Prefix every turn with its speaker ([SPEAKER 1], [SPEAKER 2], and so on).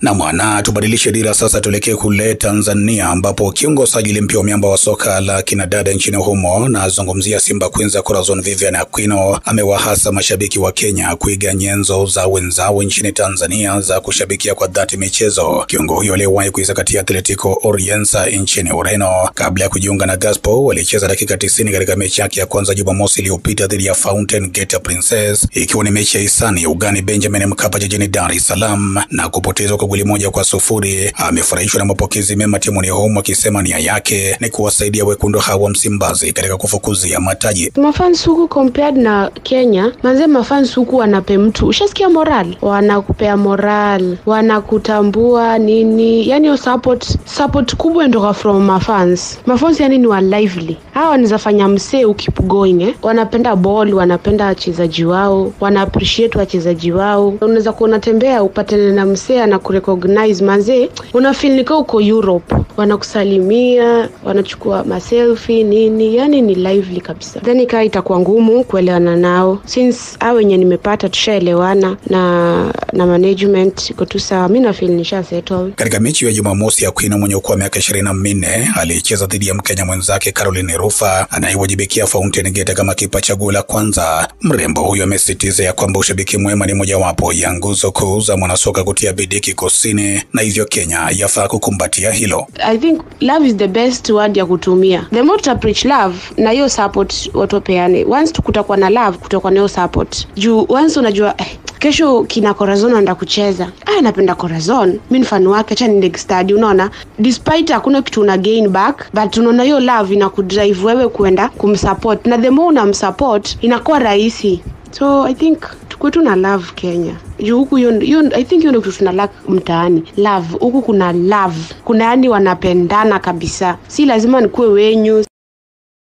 [SPEAKER 1] Na mwana tubadilishe dira sasa, tuelekee kule Tanzania ambapo kiungo sajili mpya wa miamba wa soka la kinadada nchini humo, nazungumzia Simba Queens Corazon Vivian Aquino, amewahasa mashabiki wa Kenya kuiga nyenzo za wenzao nchini Tanzania za kushabikia kwa dhati michezo. Kiungo huyo aliyewahi kuisakatia Atletico Oriensa nchini Ureno kabla ya kujiunga na Gaspo, walicheza dakika 90 katika mechi yake ya kwanza Jumamosi iliyopita dhidi ya Fountain Gate Princess, ikiwa ni mechi ya hisani ugani Benjamin Mkapa jijini Dar es Salaam na kupotezwa kwa goli moja kwa sufuri. Amefurahishwa na mapokezi mema timuni humo, akisema nia yake ni kuwasaidia wekundu hawa Msimbazi katika kufukuzia mataji.
[SPEAKER 2] Mafans huku compared na Kenya, manze mafans huku wanape mtu, ushasikia moral, wanakupea moral, wanakutambua nini, yani yo support support kubwa ndoka from mafans. Mafans yani ni wa lively, hawa wanaweza fanya msee ukip going eh. Wanapenda ball, wanapenda wachezaji wao, wana appreciate wachezaji wao. Unaweza kuwa unatembea upatane na msee ana kurecognize manze, una feel nika uko Europe, wanakusalimia, wanachukua maselfie nini, yani ni lively kabisa. Then ikawa itakuwa ngumu kuelewana nao since hao wenye nimepata tushaelewana na na management iko tu sawa, mi na feel nisha settle.
[SPEAKER 1] Katika mechi ya Jumamosi, Aquino mwenye ukuu wa miaka ishirini na minne alicheza dhidi ya Mkenya mwenzake Caroline Rufa anayewajibikia Fountain Gate kama kipa chaguo la kwanza. Mrembo huyo amesisitiza ya kwamba ushabiki mwema ni mojawapo ya nguzo kuu za mwanasoka kutia bidii kikosini na hivyo Kenya yafaa kukumbatia hilo.
[SPEAKER 2] I think love is the best word ya kutumia. The more tuta preach love na hiyo support watu wapeane. Once kutakuwa na love, kutakuwa na hiyo support. Juu once unajua eh, kesho kina Corazon anaenda kucheza. Ah, napenda Corazon. Mimi ni fan wake, acha niende stadi, unaona? Despite hakuna kitu una gain back, but unaona hiyo love inakudrive wewe kwenda kumsupport. Na the more unamsupport inakuwa rahisi. So I think tukuwe tu na love Kenya juu huku hiyo hiyo I think hiyo ndio kitu tuna lack mtaani love. Huku kuna love, kuna yani wanapendana kabisa, si lazima nikuwe wenyu